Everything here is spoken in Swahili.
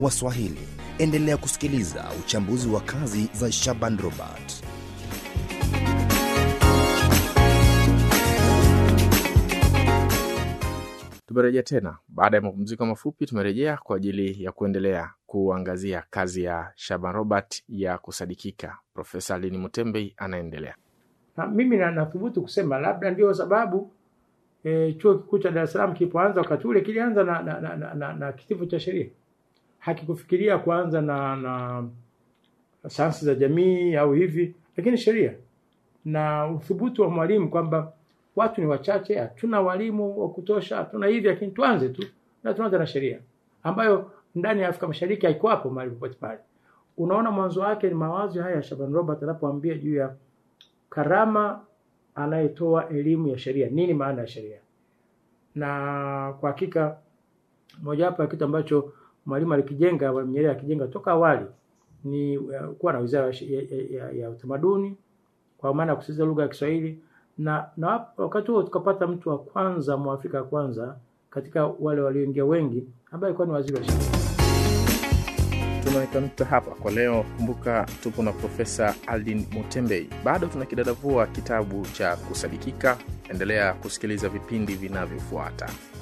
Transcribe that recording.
wa Swahili. Endelea kusikiliza uchambuzi wa kazi za Shaban Robert. Tumerejea tena baada ya mapumziko mafupi. Tumerejea kwa ajili ya kuendelea kuangazia kazi ya Shaban Robert ya kusadikika. Profesa Lini Mutembei anaendelea. Na mimi na- nathubutu kusema labda ndio sababu e, chuo kikuu cha Dar es Salaam kilipoanza wakati ule kilianza na, na, na, na, na, na kitivo cha sheria, hakikufikiria kuanza na, na sayansi za jamii au hivi, lakini sheria na uthubutu wa mwalimu kwamba watu ni wachache, hatuna walimu wa kutosha, hatuna hivi, lakini tuanze tu na tuanze na sheria ambayo ndani ya Afrika Mashariki haiko hapo mahali popote pale. Unaona, mwanzo wake ni mawazo haya ya Shaban Robert anapoambia juu ya karama anayetoa elimu ya sheria, nini maana ya sheria. Na kwa hakika mojawapo ya kitu ambacho mwalimu alikijenga, Mwalimu Nyerere akijenga toka awali ni uh, kuwa na wizara ya, ya, ya, ya utamaduni kwa maana ya kusisitiza lugha ya Kiswahili na, na wap- wakati huo tukapata mtu wa kwanza mwafrika wa kwanza katika wale walioingia wengi ambaye alikuwa ni waziri wa sheria. Tunaweka nukta hapa kwa leo. Kumbuka tupo na Profesa Aldin Mutembei, bado tunakidadavua kitabu cha Kusadikika. Endelea kusikiliza vipindi vinavyofuata.